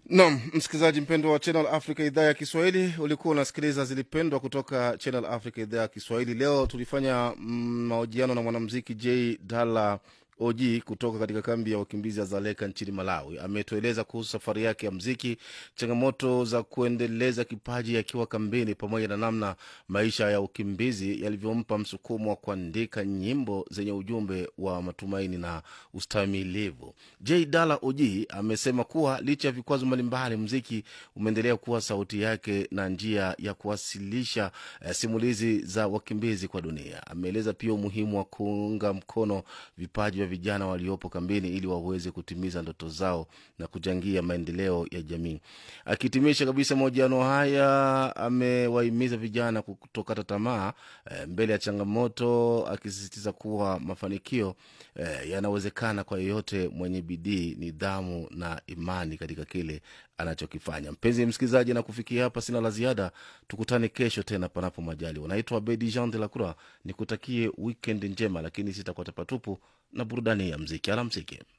Nam msikilizaji mpendwa wa Channel Africa idhaa ya Kiswahili, ulikuwa unasikiliza zilipendwa kutoka Channel Africa idhaa ya Kiswahili. Leo tulifanya mm, mahojiano na mwanamuziki J Dala OG kutoka katika kambi ya wakimbizi ya Zaleka nchini Malawi. Ametueleza kuhusu safari yake ya mziki, changamoto za kuendeleza kipaji akiwa kambini, pamoja na namna maisha ya ukimbizi yalivyompa msukumo wa kuandika nyimbo zenye ujumbe wa matumaini na ustamilivu. J Dala OG amesema kuwa licha ya vikwazo mbalimbali, mziki umeendelea kuwa sauti yake na njia ya kuwasilisha eh, simulizi za wakimbizi kwa dunia. Ameeleza pia umuhimu wa kuunga mkono vipaji vya vijana waliopo kambini ili waweze kutimiza ndoto zao na kuchangia maendeleo ya jamii. Akihitimisha kabisa mahojiano haya, amewahimiza vijana kutokata tamaa eh, mbele ya changamoto, akisisitiza kuwa mafanikio eh, yanawezekana kwa yeyote mwenye bidii, nidhamu na imani katika kile anachokifanya. Mpenzi msikilizaji, na kufikia hapa sina la ziada. Tukutane kesho tena, panapo majali. Unaitwa Abedi Jean de la Croix, nikutakie weekend njema, lakini sitakuwa patupu na burudani ya mziki. Alamsiki.